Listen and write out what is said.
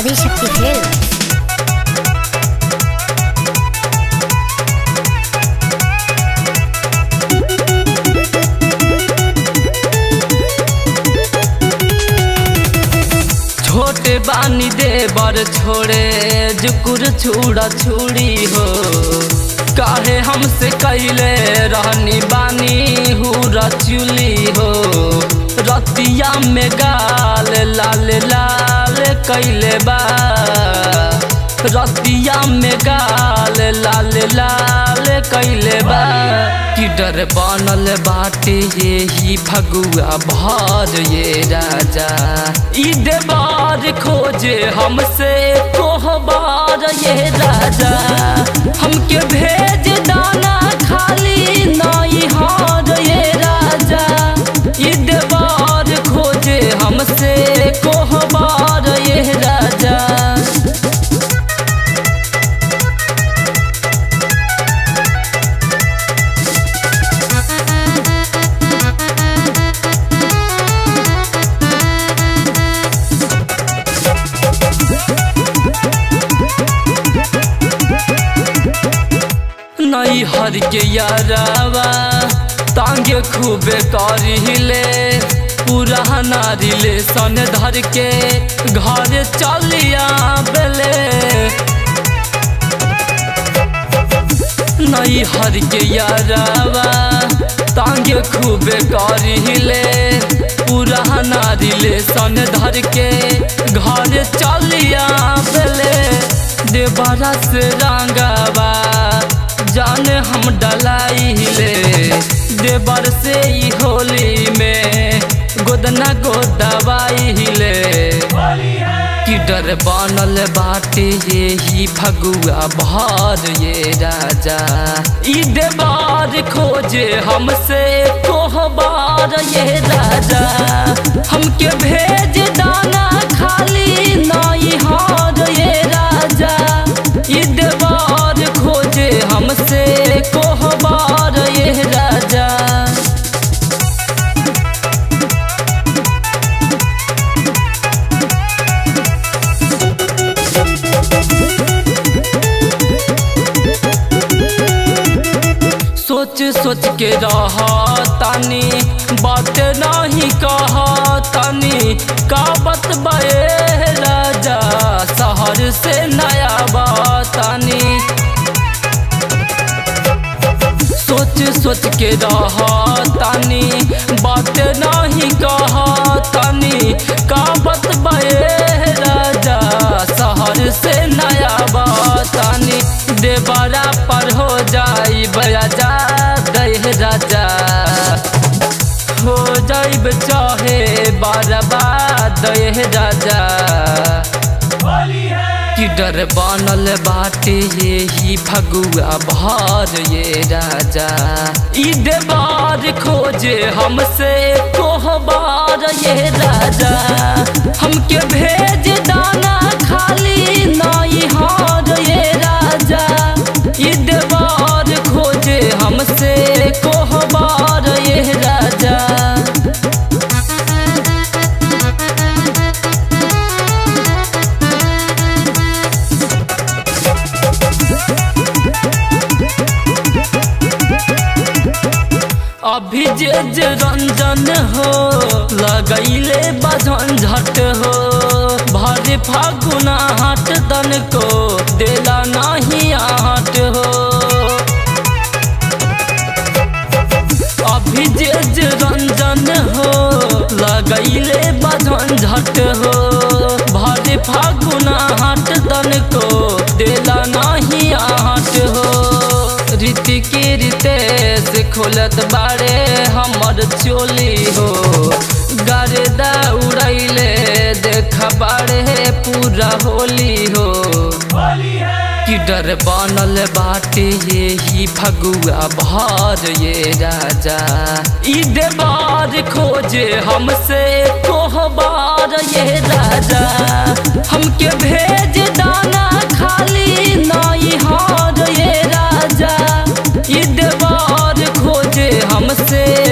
Adishakti films छोटे बानी देवर छोड़े जुकुर छुड़ा छुड़ी हो काहे हमसे कैले रहनी बानी हुरा चुली हो रतिया में गाल लाल लाल कैले बा रतिया में गाल लाल लाल कैले बा कि डर बनल बाटे यही भगुआ भर ये राजा ई देवार खोजे हमसे कोहबार ये राजा हमके भेज दाना खाली नाई हार ये राजा ई देवार खोजे हमसे कोहबार ये राजा नई हर के यारावा तांगे खूबे करिले पुराना रिलेशन धर के घर चलिया बेले नई हर के यारावा तांगे खूबे करिले पुराना रिलेशन धर के घर चलिया बेले देवरा से रंगावा जाने हम डलाइले देवर से ई होली में गोदना गोदवाइले कि डर बनल बाटे यही भगुआ भर ये राजा ई देवार खोजे हमसे कोहबार ये राजा हमके भेज दाना खाली नाई हार ये राजा ई देवार खोजे हमसे कोहबार ये राजा सोच सोच के रह तानी बात नहीं कह तानी का बतबे राजा शहर से नया बातानी सोच सोच के रह तानी बात नहीं कह तानी का बतबे राजा शहर से नया बातानी देवरा पर हो जाई बजा दह राजा हो जाइब चाहे बारबा दह राजा कि डर बनल बाटे यही भगुआ भर ये राजा ई देवार खोजे हमसे कोहबार ये राजा हमके भेज दाना खाली नाई हार ये राजा ई देवार खोजे हमसे कोहबार ये राजा अभी जे जे रंजन हो लगैले बजन झट हो भरे फागुना हाट दन को देला नहीं आहट हो अभी जे जे रंजन हो लगैले बजन झट हो भरे फागुना हाट दन को देला नहीं आहट हो रीति की रितेश खोलत बारे हमर चोली हो गर्दा उड़ैले देख बारे पूरा होली हो कि डर बनल बाटे यही भगुआ भर ये राजा ई देवार खोजे हमसे कोहबार ये राजा हमके भेज दाना खाली नाई हार ये राजा ई देवार खोजे हमसे